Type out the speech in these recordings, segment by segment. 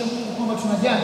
kumwonyesha Mungu kwamba tunajali.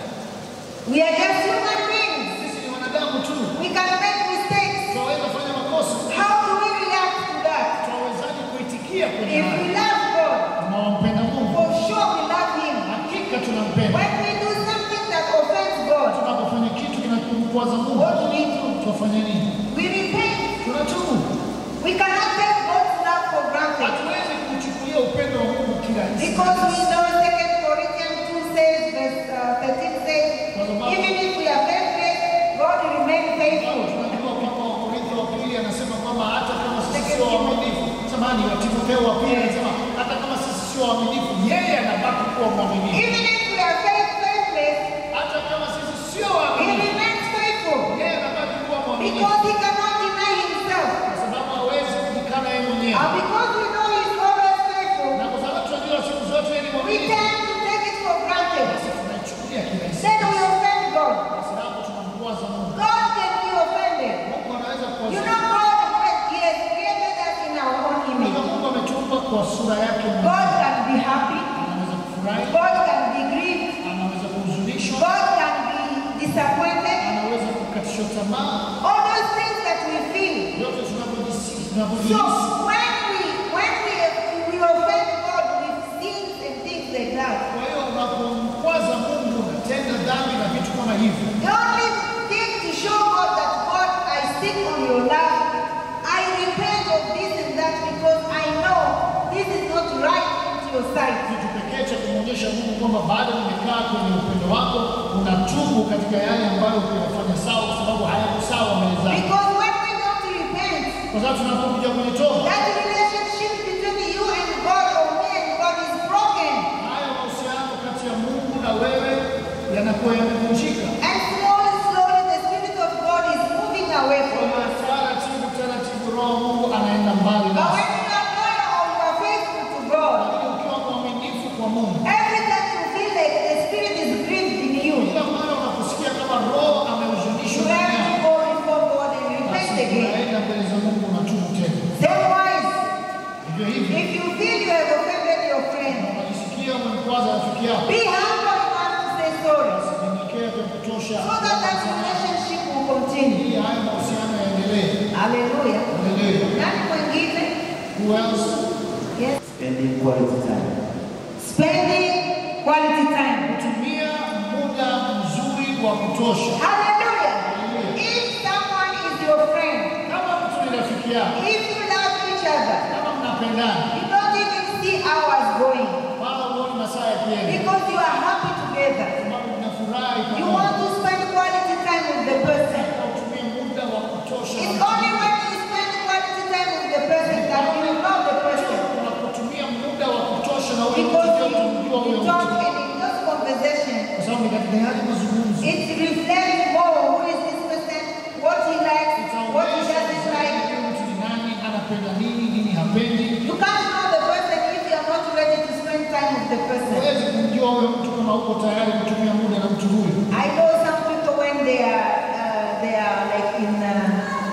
We are just human beings. Sisi ni wanadamu tu, We can make mistakes. tunaweza fanya makosa. How do we react to that? Tunawezaje kuitikia kwenye If we haya? love God, Tunawampenda Mungu, for sure we love Him. hakika tunampenda. When we do something that offends God, Tunapofanya kitu kinachomkwaza Mungu, what do we do? tunafanya nini? We repent. Tunatubu. We cannot take God's love for granted. Hatuwezi kuchukulia upendo wa Mungu kila Because we know 2 Corinthians 2 says, verse uh, 13 says, even if we are faithless, God will remain faithful. Tunajua kwamba Wakorintho wa pili anasema kwamba hata kama sisi sio waaminifu, samahani, wa Timotheo wa pili anasema hata kama sisi sio waaminifu, yeye anabaki kuwa mwaminifu. Even if we are faith- faithless, Hata kama sisi sio He waaminifu, remains faithful. yeye anabaki kuwa mwaminifu Because He cannot deny Himself. kwa sababu hawezi kujikana yeye mwenyewe, And because we know He's always faithful, na kwa sababu tunajua siku zote yeye ni we mwaminifu, tend to take it for granted. basi tunaichukulia kirahisi, Then we offend God. kwa sababu tunamkwaza Mungu. God can be offended. Mungu anaweza You kuwazia know, God, He has created us in our own Kama image. Mungu ametuumba kwa sura yake God mwenyewe, can be happy. anaweza kufurahi, God can be grieved. anaweza kuhuzunishwa, God can be disappointed. anaweza kukatishwa tamaa, All those things that we feel. yote tunavyojisi- So tunavyojihisi. when we when we we offend God with sins and things like that, Kwa hiyo unapomkwaza Mungu unatenda dhambi na vitu kama hivyo. the only thing to show God that God I stick on your love, I repent of this and that because I know this is not right into your sight. Kitu pekee cha kumwonyesha Mungu kwamba bado nimekaa kwenye upendo wako, unatubu katika yale ambayo kuyafanya sawa, kwa sababu hayako sawa mbele zako. Because when we don't repent, Kwa sababu tunapokuja kwenye toba, that relationship between you and God or me and God is broken. haya mahusiano kati ya Mungu na wewe yanakuwa yamevunjika. And slowly, slowly, the Spirit of God is moving away Kwa from hiyo us. taratibu taratibu, Roho wa Mungu anaenda mbali But nasi. when you are loyal or you are faithful to God, Lakini ukiwa mwaminifu kwa Mungu, every time you feel like the Spirit is grieved in you, kila mara unaposikia kama Roho you amehuzunishwa have ndani yako, to go before God and basi repent again. unaenda mbele za Mungu unatubu tena. Same wise, Hivyo hivyo if you feel you have offended your friend, unajisikia umemkwaza rafiki yako, be humble enough to say sorry nyenyekea vya kutosha so that that relationship will continue. ili haya mahusiano yaendelee. Hallelujah. Haleluya. Nani mwingine? Who else? Yes. spending quality time. Spending quality time. Kutumia muda mzuri wa kutosha. Hallelujah. Haleluya. If someone is your friend, Kama mtu ni rafiki yako, if you love each other, kama mnapendana, you don't even see hours going wala huoni masaa yakienda, because you are happy together. sababu mnafurahi You pamoja. want to spend quality time with the person. Utumie muda wa kutosha. It's only when you spend quality time with the person that you know the person. Unapotumia muda wa kutosha na ule mtu Because ndio you, utamjua huyo you mtu. talk and in those conversations, Kwa sababu ni katika yale mazungumzo it reflects more who is this person, what he likes, what he itaonyesha doesn't like. zaidi huyu mtu ni nani, anapenda nini, nini hapendi. You can't know the person if you are not ready to spend time with the person. Huwezi kumjua huyo mtu kama uko tayari kutumia muda na mtu huyo. I know some people when they are uh, they are like in uh,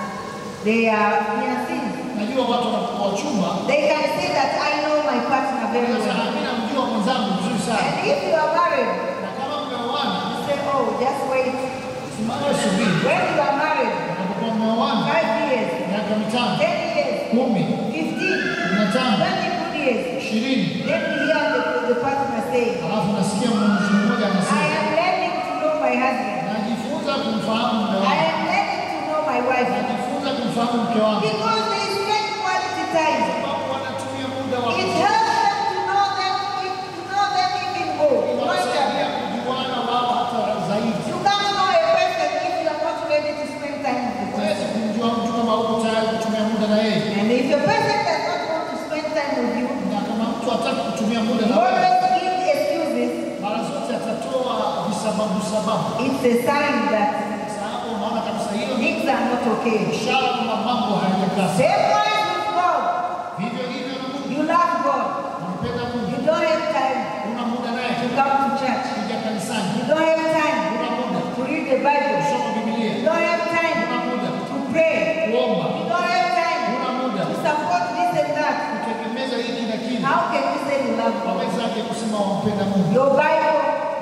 they are fiancés, Najua watu wanapokuwa wachumba, they can say that I know my partner very sasa well. mimi namjua mwenzangu vizuri sana, And if you are married, na kama mmeoana, you say, oh, just wait. simama subiri. When you are married, Unapokuwa mmeoana five years, miaka mitano, ten years, kumi, fifteen, kumi na tano, twenty good years, ishirini, then you hear the, the partner say, alafu nasikia mtu mmoja I anasema am learning to know my husband. najifunza kumfahamu mume I wangu, am learning to know my wife. najifunza kumfahamu mke wangu, Because they spend quality time. sababu wanatumia muda wa It helps them to know them, to know them even more. inawasaidia kujuana wao hata zaidi. You can't know a person if you are not ready to spend time with the Huwezi person. kumjua mtu kama uko tayari kutumia muda na yeye, And if a person does not want to spend time with you, na kama mtu hataki kutumia muda you na wewe, always give excuses. mara zote atatoa visababu sababu. It's a sign that Sasa hapo unaona kabisa hiyo ni things are not okay. ishara kwamba mambo hayajakaa sawa. Same way with God. Vivyo hivyo na Mungu, You love God. unampenda You Mungu, don't have time una muda naye, to come to church. kuja kanisani, You don't have time una muda to read the Bible. kusoma Biblia, You don't have time una muda to pray. kuomba, You don't have time una muda to support this and that. kutegemeza hiki na kile. How can you say you love God? Wawezaje kusema wampenda Mungu? Your Bible,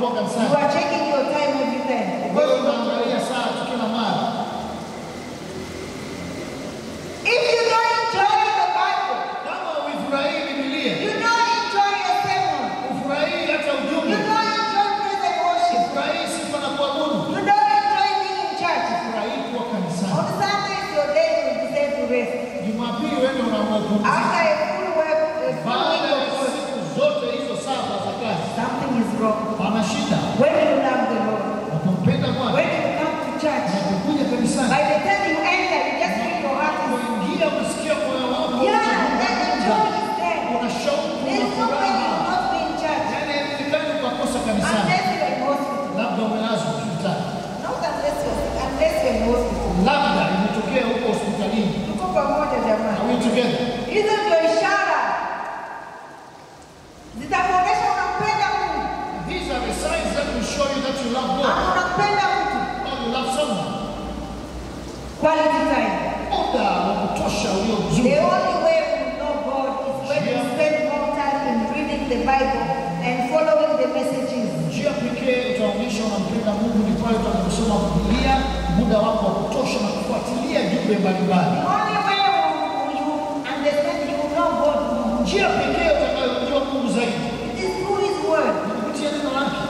kuwa You kanisani. are checking your time every time. Wewe unaangalia saa tu kila mara. If you don't enjoy the Bible, Kama uifurahii Biblia, you don't enjoy your sermon, ufurahii hata you ujumbe, don't enjoy praise and worship, ufurahii sifa na kuabudu, you don't enjoy being in church. ufurahii kuwa kanisani. On Sundays, your day will be set to rest. Jumapili wewe unaamua After kupumzika. a full work, a full Baada week ya of work, siku zote hizo saba za kazi, something is wrong. pana shida. When you love the Lord, Unapompenda Bwana, when you come to church, unapokuja kanisani, by the time you enter, you just feel your heart is unapoingia unasikia moyo wako Yeah, that unafunga, joy is there. una shauku, una There's no way you will furaha. not be in church Yaani haiwezekani ukakosa kanisani, unless you're in hospital. labda umelazwa hospitali, Not unless you're sick, unless you're in hospital. labda imetokea huko hospitalini. Tuko pamoja Are jamani. we together? Hizo ndio ishara zitakuonyesha unampenda Mungu These are the signs that will show you that you love God ama unampenda mtu. or you love someone. Quality time. Muda wa kutosha ulio The mzuri. only way we know God is when we spend more time in reading the Bible and following the messages. Njia pekee utaonyesha unampenda Mungu ni pale utakaposoma Biblia muda wako wa kutosha na kufuatilia jumbe mbalimbali. The only way you, you understand you know God more. Njia pekee utakayojua Mungu zaidi It is through His Word. ni kupitia neno lake.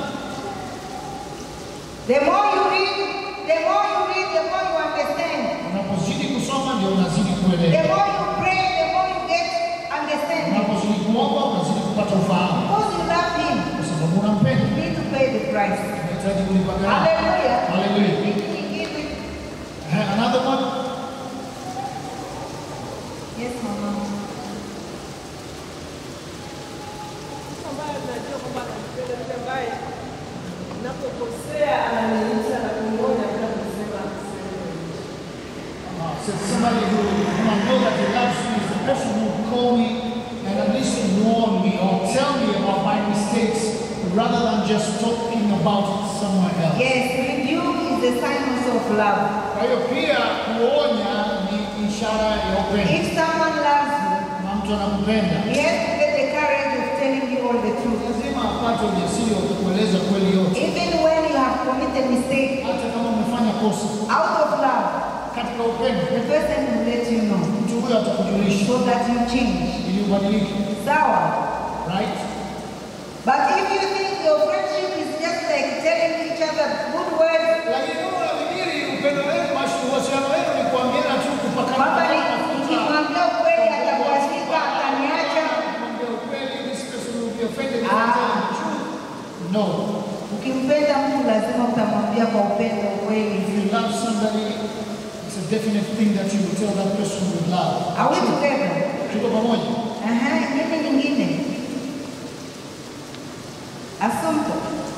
The more you read, the more you read, the more you understand. Unapozidi kusoma ndio unazidi The kuelewa. more you pray, the more you get understanding. Unapozidi kuomba unazidi kupata ufahamu, Because you love Him, kwa sababu unampenda. you need to pay the price. Unahitaji kulipa gharama. Hallelujah. Hallelujah. Nyingine nyingine. Eh, Another one. Yes, mama. ambaye najua kwamba anampenda yule ambaye napokosea ananiita na kunionya bila kusema sehemu. Uh, so somebody who, who I know that he loves me is the person who will call me and at least warn me or tell me about my mistakes rather than just talking about it somewhere else. Yes, rebuke is the sign also of love. Kwa hiyo pia kuonya ni ishara ya upendo. If someone loves Na mtu anakupenda, you, he has to get the courage of telling you all the truth. lazima apate ujasiri wa kukueleza kweli yote, Even when you have committed mistake, hata kama umefanya kosa. out of love, Katika upendo, the person will let you know mtu huyo atakujulisha so that you change. ili ubadilike, Sawa. right? But if you think your friendship is just like telling each other good words, Lakini kama unafikiri upendo wenu, basi uhusiano wenu ni kuambiana tu kupakana kwamba ni mafuta. nikimwambia ukweli atabadilika, ataniacha. Kumwambia ukweli, this person will be offended if Ah. I tell the truth. No. Ukimpenda mtu lazima utamwambia kwa upendo ukweli. If you love somebody, it's a definite thing that you will tell that person with love. Are we together? Tuko pamoja? Aha, nini nyingine? Assumpto.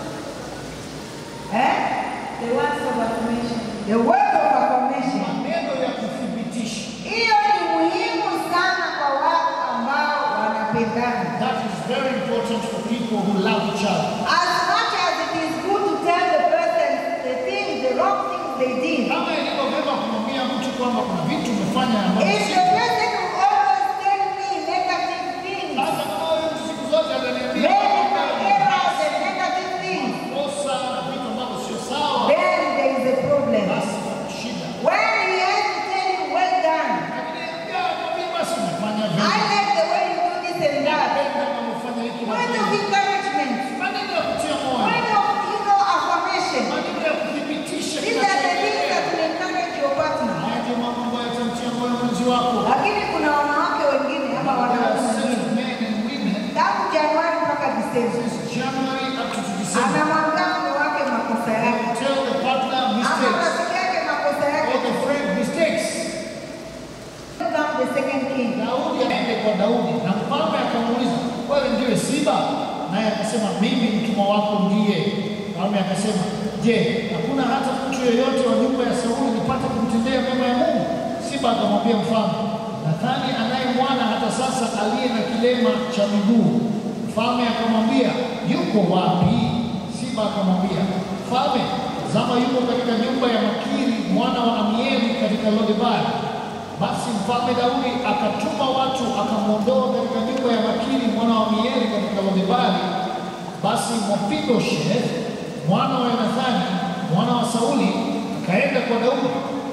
Eh? The words of affirmation. The word of affirmation. Maneno ya kuthibitisha. Hiyo ni muhimu sana kwa watu ambao wanapendana. That is very important for people who love each other. As much as it is good to tell the person the things, the wrong things they did, Kama ilivyo vyema kumwambia mtu kwamba kuna vitu umefanya ambavyo if si the person will always tell me negative things, hata kama huyo mtu siku zote ataniambia maybe kwamba my errors and negative things, kosa na vitu ambavyo sio sawa, then there is a problem. basi kuna shida. When he has to tell you, well done, Lakini pia mwambie basi umefanya I vizuri. like the way you do this and that. Napenda kama umefanya hiki na Word of kile. encouragement, Maneno ya kutia moyo, word of, you know, affirmation. maneno ya kuthibitisha These are the things kinachoendelea. that will encourage your partner. Haya ndio mambo ambayo yatamtia moyo mwenzi wako. Lakini kuna wanawake wengine ama There are wanaume certain wengine men and women tangu Januari mpaka Disemba since January up to December. anamwambia mume wake makosa They yake tell the partner ama mistakes rafiki yake makosa or yake. the friend mistakes. Become the second king. Daudi aende kwa Daudi na mfalme akamuuliza, wewe ndiwe Siba? Naye akasema mimi mtumwa wako ndiye. Mfalme akasema, je, hakuna hata mtu yeyote wa nyumba ya Sauli nipate kumtendea mema ya Mungu? Siba akamwambia mfalme, nadhani anaye mwana hata sasa aliye na kilema cha miguu. Mfalme akamwambia, yuko wapi? Siba akamwambia, mfalme, tazama yuko katika nyumba ya Makiri mwana wa Amieli katika Lodebari. Basi mfalme Daudi akatuma watu akamwondoa katika nyumba ya Makiri mwana wa Mieli katika Lodebari. Basi Mefiboshethi mwana wa Yonathani mwana wa Sauli akaenda kwa Daudi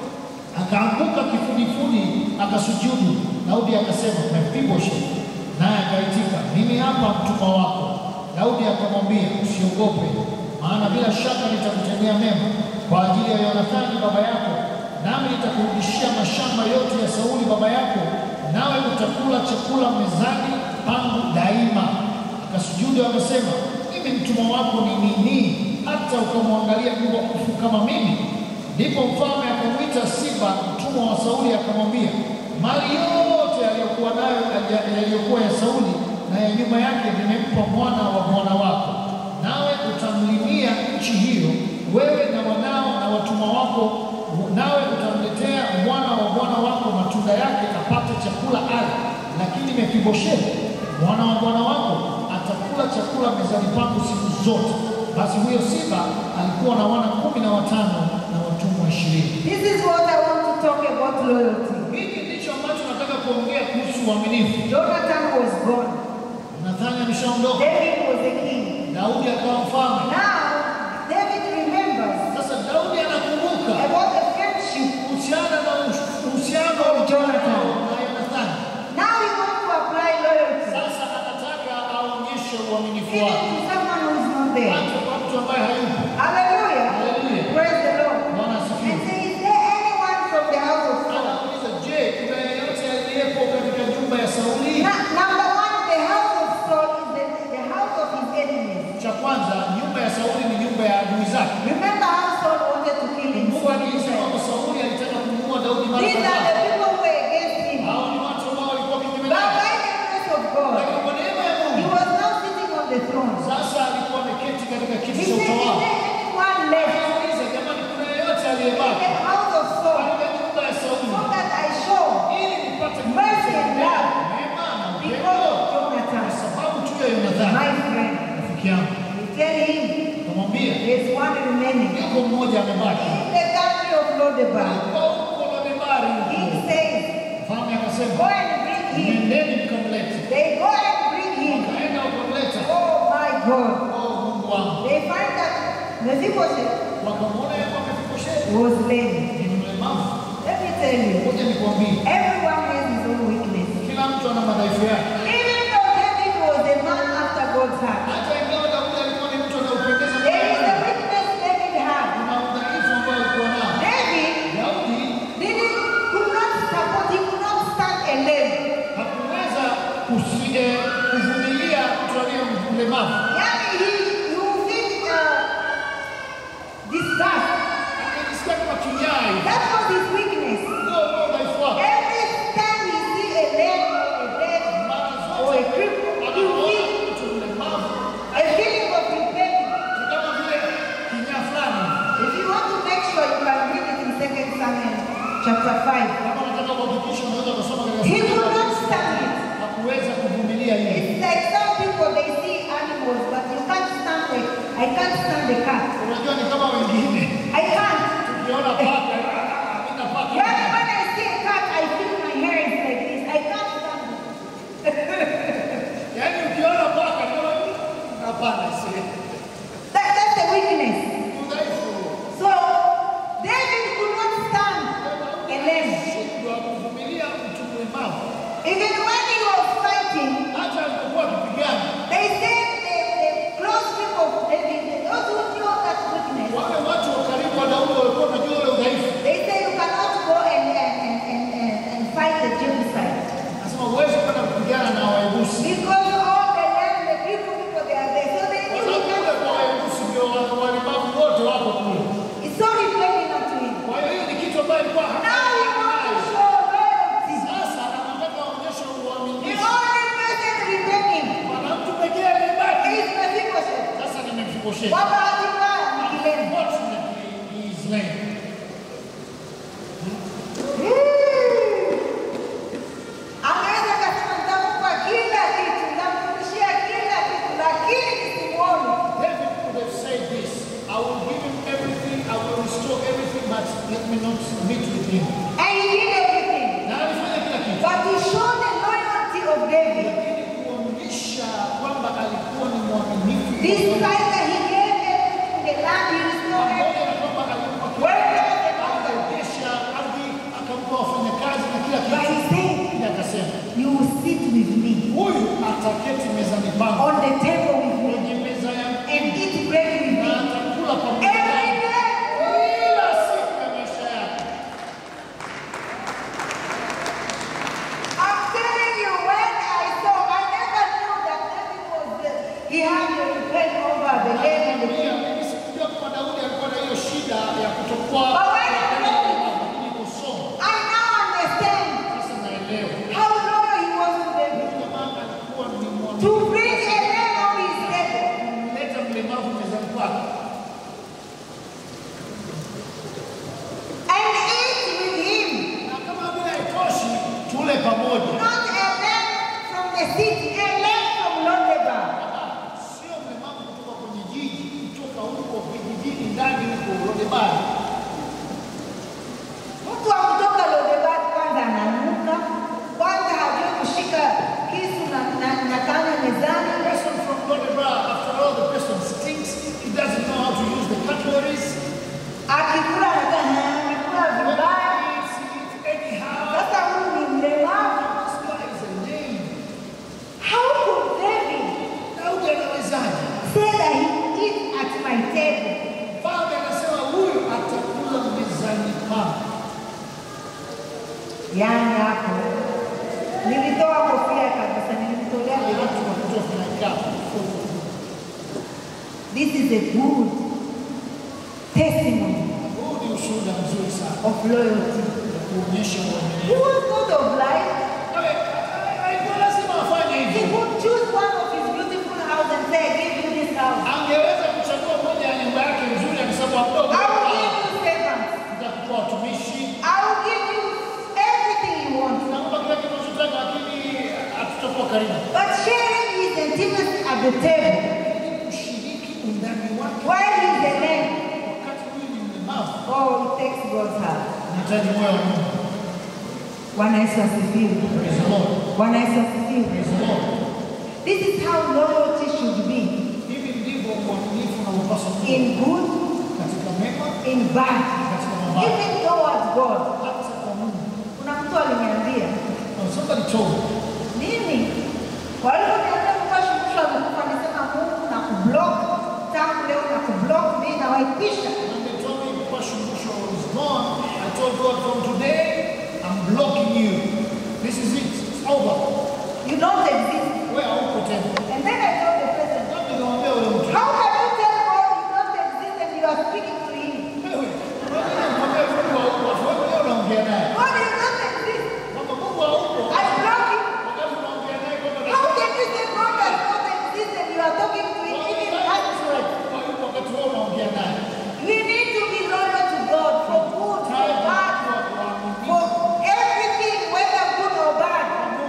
akaanguka kifudifudi akasujudu. Daudi akasema, Mefiboshethi, naye akaitika, mimi hapa mtumwa wako. Daudi akamwambia, usiogope, maana bila shaka nitakutendea mema kwa ajili ya Yonathani baba yako, nami nitakurudishia mashamba yote ya Sauli baba yako, nawe utakula chakula mezani pangu daima. Akasujudu akasema, mimi mtumwa wako ni nini hata ukamwangalia mbwa kufu kama mimi? Ndipo mfalme akamwita Siba mtumwa wa Sauli akamwambia, mali yote aliyokuwa nayo yaliyokuwa ya Sauli na ya nyumba yake nimempa mwana wa bwana wako, nawe utamlimia nchi hiyo, wewe na wanao na watumwa wako, nawe utamletea mwana wa bwana wako matunda yake, apate chakula ale. Lakini Mefiboshethi mwana wa bwana wako atakula chakula mezani pangu siku zote. Basi huyo Siba alikuwa na wana kumi na watano na watumwa ishirini. This is what I want to talk about loyalty. Hiki ndicho ambacho nataka kuongea kuhusu uaminifu. Jonathan was gone. Nathani ameshaondoka, David was the king. Daudi akawa mfalme. Now, David remembers Sasa Daudi anakumbuka about the friendship. kuhusiana na uhusiano wa Jonathan na Yonathani. Now he wants to apply loyalty. Sasa anataka aonyeshe uaminifu Even wake to someone who is not there. hata kwa mtu ambaye hayupo. Hallelujah. Haleluya. Praise the Lord. Bwana And asifiwe. say, is there anyone from the house of Saul? Anauliza, je, kuna yeyote aliyepo katika nyumba ya Sauli? Na- number one, the house of Saul is the, the house of his enemies. Cha kwanza, nyumba ya Sauli ni nyumba ya adui zake. Remember how Saul wanted to kill him. Mungu alisema kwamba Sauli alitaka kumuua Daudi mara These are kadhaa. the people who were against him. Hao ni watu ambao walikuwa kinyume But naye. by the grace of God, Lakini kwa neema ya he Mungu, was now sitting on the throne. sasa alikuwa ameketi katika He kiti said, cha is there utawala. anyone left Anauliza, jamani, kuna yeyote in aliyebaki the house of Saul katika nyumba ya Sauli so that I show ili nipate Mercy and love. neema na because upendo of Jonathan, kwa sababu tu ya Yonathani my friend. rafiki yangu. You tell him Akamwambia, there's one remaining. yuko mmoja amebaki. In the country of Lodebar, Kwa huko Lodebari huko. he says, Mfalme Go akasema, and bring him. nendeni mkamlete. They go and bring him. Wakaenda wakamleta. Oh my God. Oh, Mungu wangu. They find that Mephibosheth Wakamwona yeye Mefiboshethi was lame. ni mlemavu. Let me tell you, Ngoja nikwambie, everyone has his own weakness. kila mtu ana madhaifu yake. Even though David was a man after God's heart, Hata ingawa Daudi alikuwa ni mtu anaupendeza there is a Mungu, weakness David had. kuna udhaifu ambao alikuwa nao. David Daudi didn't, could not support, he could not stand alone. hakuweza kusi- eh, kuvumilia mtu aliye mlemavu. Yani, he, you think, uh, disgust. Akajisikia kama kinyaa hivi. That was his weakness. Ndio ndio udhaifu wake. Every time he see a leg or a dead Mara or zote a cripple, he anapoona feel mtu mlemavu a feeling of rebellion. ni kama vile kinyaa fulani. If you want to make sure you can read it in Second Samuel chapter 5. Kama unataka kuhakikisha unaweza kusoma katika He Biblia, could not stand it. hakuweza kuvumilia hili. It's like some people they see animals, but you can't stand it. I can't stand the cat. Unajua ni kama wengine I can't. ukiona paka, ah, ah, mimi na paka. When, when I see a cat, I feel my hair is like this. I can't stand it. Yaani ukiona paka ndio hapana, si That, that's the weakness. udhaifu. So David could not stand alone. Shindwa kuvumilia mtu mlemavu. Even when he was fighting, Hata alipokuwa akipigana, they said the, the close people of David, those who knew that weakness, wale watu wa karibu wa Daudi walikuwa wanajua ule udhaifu. they say you cannot go and, and, and, and, and, and fight the Jebusites. Nasema huwezi kwenda kupigana na Wayebusi. Because all the land, the people, people they are there. So they Kwa knew sababu he kule kwa can't. Wayebusi ndio wa- walemavu wote wako kule. It's so rebellion unto him. Kwa hiyo hiyo ni kitu ambayo alikuwa Now he wants to show loyalty. Sasa anataka aonyeshe The uaminifu. only person remaining Kuna mtu pekee aliyebaki. is Mephibosheth. Sasa ni Mefiboshethi. Kwa bahati mbaya ni kilema. Unfortunately, he is lame. Anaweza kasema nitampa kila kitu, nitamrudishia kila kitu, lakini simuone. David could have said this, I will give him everything, I will restore everything, but let me not meet with him. And he did everything. Na alifanya kila kitu. But to show the loyalty of David, Lakini kuonyesha kwamba alikuwa ni mwaminifu. despite that he gave everything, the Yaani hapo nilitoa kofia kabisa, nilimtolea Wale dereva. watu wanakuja tunakaa. This is a good testimony Huu ni ushuhuda mzuri sana of loyalty. wa kuonyesha He uaminifu. was not obliged. Ale- Haikuwa lazima afanye He hivyo. could choose one of his beautiful house and say, I give you this house. Angeweza kuchagua moja ya nyumba yake nzuri akisema mdogo, I will give you servants. nitakupa watumishi, I will give you everything you want. nakupa kila kitu unachotaka, lakini hatutakuwa karibu. But sharing his intimacy at the table Kushiriki undani wake while he's alone, wakati huyu ni mlemavu, oh, it takes God's heart. nahitaji moyo wa Mungu. Bwana Yesu asifiwe. Praise the Lord. Bwana Yesu asifiwe. Praise the Lord. This is how loyalty should be Hivi ndivyo uaminifu unavyopaswa kuwa in good, katika mema, in bad, katika mabaya, even towards God. hata kwa Mungu. Kuna mtu aliniambia Now, somebody told me, nini, waliponiambia mkashumusha amekufa, nisema Mungu na kublock tangu leo na kublock mimi na waipisha. when they told me Pastor Bushra was gone, I told God from today, I'm blocking you. This is it. It's over. You don't exist. Wewe hauko tena. And then I told the president, Nami niwaambia yule mtu, how can you tell God you don't exist and you are speaking to him? wewe, unaweza kumwambia Mungu hauko, alafu wewe leo unaongea naye. God you don't exist. Kwamba Mungu hauko, I block him. wakati unaongea naye kwamba How can you say God does not exist and you are talking to him even actually? hayupo wakati wewe unaongea naye. We need to be loyal to God for good, for bad, for everything, whether good or bad.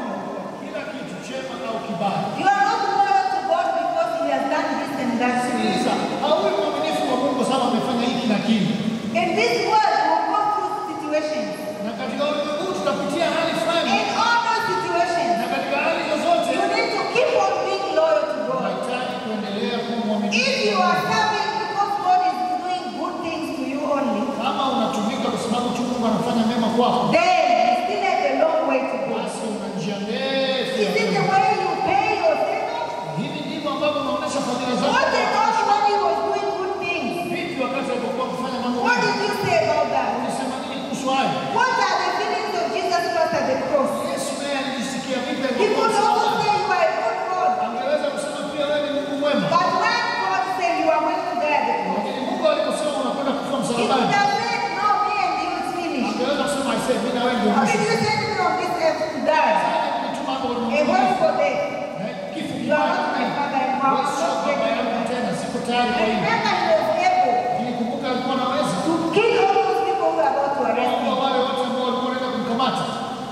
Kila kitu chema au kibaya. You are not loyal to God because He has done this and that to you. Sikiliza, hauwi mwaminifu kwa Mungu sababu amefanya hiki na kile. In this world, we'll go through situations. Na katika ulimwengu tutapitia hali fulani, In all those situations, na katika hali zozote you need to keep on being loyal to God. unahitaji kuendelea kuwa mwaminifu. If you are serving because God is doing good things to you only, Kama unatumika kwa sababu tu Mungu anafanya mema kwako, then you still have a long way to go. basi una njia ndefu. Is ya it the kwenda. way you pay your servants? Hivi ndivyo ambavyo unaonyesha fadhila zako. What did God when He was doing good things? Vipi wakati alipokuwa kufanya mambo What mema? did you say about that? Ulisema nini kuhusu hayo? What are the feelings of Jesus Christ at the cross? Yesu naye alijisikia vipi He alipokuwa could also msalabani? say you are a good God. Angeweza kusema pia wewe ni Mungu mwema. But when God said you are going to die at the cross, Lakini Mungu aliposema unakwenda kufa He could msalabani, have said, No, me and you is finished. angeweza kusema aisee, mimi na wewe ndio How did mwisho. you send me on this earth to die? Sasa nilituma hapo A ulimwenguni. horrible death. Eh, Kifo You are not my kibaya. father and I Wewe will sio not baba take yangu you. tena, siko tayari kwa And hili. remember, He was able Nilikumbuka alikuwa anaweza to kill all those people who were about to arrest kuwaua him. wale wote ambao walikuwa wanaenda kumkamata.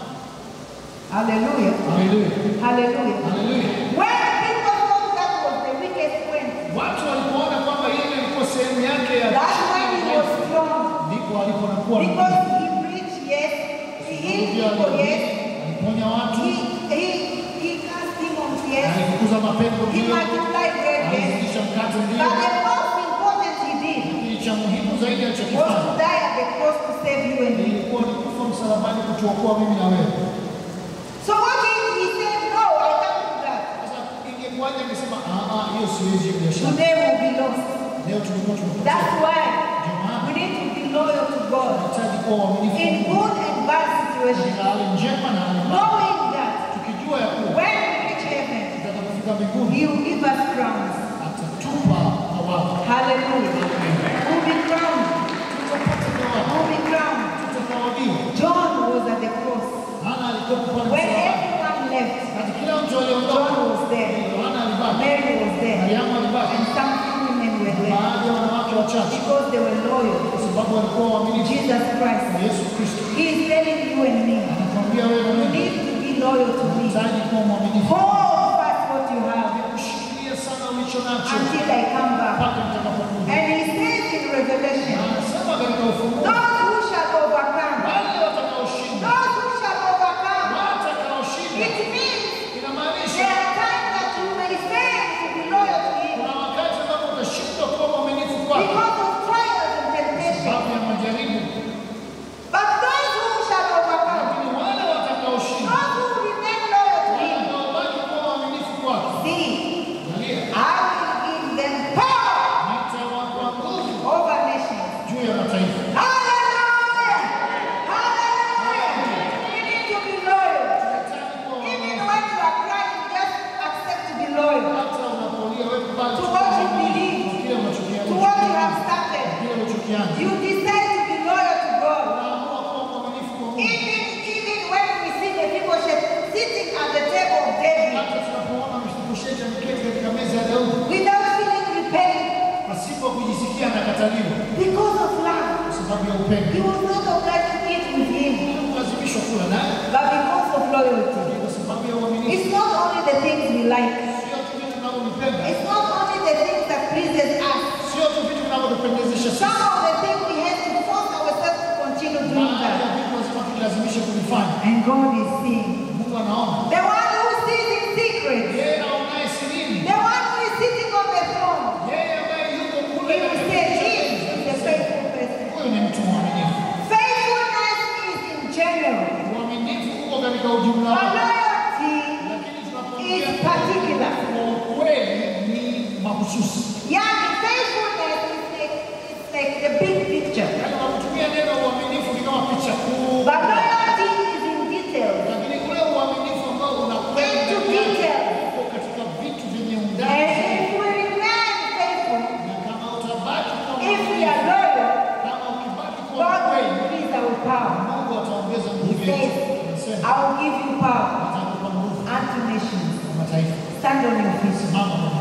Hallelujah. Haleluya. Hallelujah. Haleluya. When people thought that was the weakest point, Watu walipoona kwamba ile ilikuwa sehemu yake ya that's when he was strong. ndipo aliponakuwa Because he preached, yes. He healed people, yes. aliponya watu, He, he, he cast demons, yes. alifukuza mapepo He ndio, multiplied bread, yes. alizidisha mkate But ndio. the most important he did Lakini cha muhimu zaidi was alichokifanya to die at the cross to save you and me. ilikuwa ni kufa msalabani kutuokoa mimi na wewe. So what if he said, no, I can't do that. Sasa ingekuwaje akisema ah ah, hiyo siwezi hiyo biashara. Today we'll be lost. Leo tulikuwa That's tumepotea. why Ndio we maana need to be loyal to God tunahitaji kuwa waaminifu in kwa Mungu. good and bad situations, katika hali njema na hali mbaya. knowing that Tukijua ya kuwa when we reach heaven, tutakapofika mbinguni He will give us crowns. atatupa thawabu. Hallelujah. We'll be crowned. Tutapata thawabu. We'll be crowned. Tutathawabiwa. John was at the cross. Hana alikuwa pale When msalabani. everyone left, Kati kila mtu John aliondoka. was there. Yohana alibaki. Mary was there. Mariamu alibaki. And some few women were there Baadhi ya wanawake wachache because they were loyal kwa sababu walikuwa to waaminifu Jesus kwa Christ. Yesu Kristo. He is telling you and me, Anakuambia wewe na you mimi need to be loyal to me. unahitaji kuwa mwaminifu. Hold fast what you have Ushikilie sana ulicho nacho until I come back. mpaka nitakapokuja. And he says in Na Revelation, anasema katika Ufunuo, those who shall overcome, wale watakaoshinda, those who shall overcome, watakaoshinda, it means inamaanisha there are times that you may fail to be loyal to him kuna wakati ambapo utashindwa kuwa mwaminifu kwake because of trials and temptations. sababu ya majaribu, But those who shall overcome, lakini wale watakaoshinda, those who remain loyal to him, watakaobaki kuwa waaminifu kwake, see, angalia, I will give them power You will not oblige to eat with him, kulazimishwa kula naye, but because of loyalty. ni kwa sababu ya uaminifu. It's not only the things we like. Sio tu vitu tunavyovipenda, It's not only the things that pleases us. sio tu vitu vinavyotupendezesha sisi. Some of the things we have to force ourselves to continue doing Baadhi ya that. vitu lazima tujilazimishe kuvifanya. And God is seeing. Mungu anaona. The one who sees in secret. Yeye aonaye sirini, The one who is sitting on the throne. yeye ambaye yuko He kule will katika say, kiti cha He enzi, is a faithful person. huyu ni mtu mwaminifu. Faithfulness is in general. Uaminifu uko katika ujumla But wake, loyalty lakini is tunapoongea particular. kwa ukweli ni mahususi. Yani, faithfulness is like, it's like the big picture. Yaani unapotumia neno uaminifu ni kama picha kuu, But loyalty is in details. lakini ule uaminifu ambao unakwenda Into ndani yake detail. uko katika vitu vyenye And undani. if we remain faithful, Na kama utabaki kwa if we mwaminifu, are loyal, kama ukibaki kwa God will kweli, increase our power. Mungu ataongeza He nguvu says, yetu. Anasema I will give you power atakupa nguvu unto nations. kwa mataifa. Stand on your feet. Simama kwa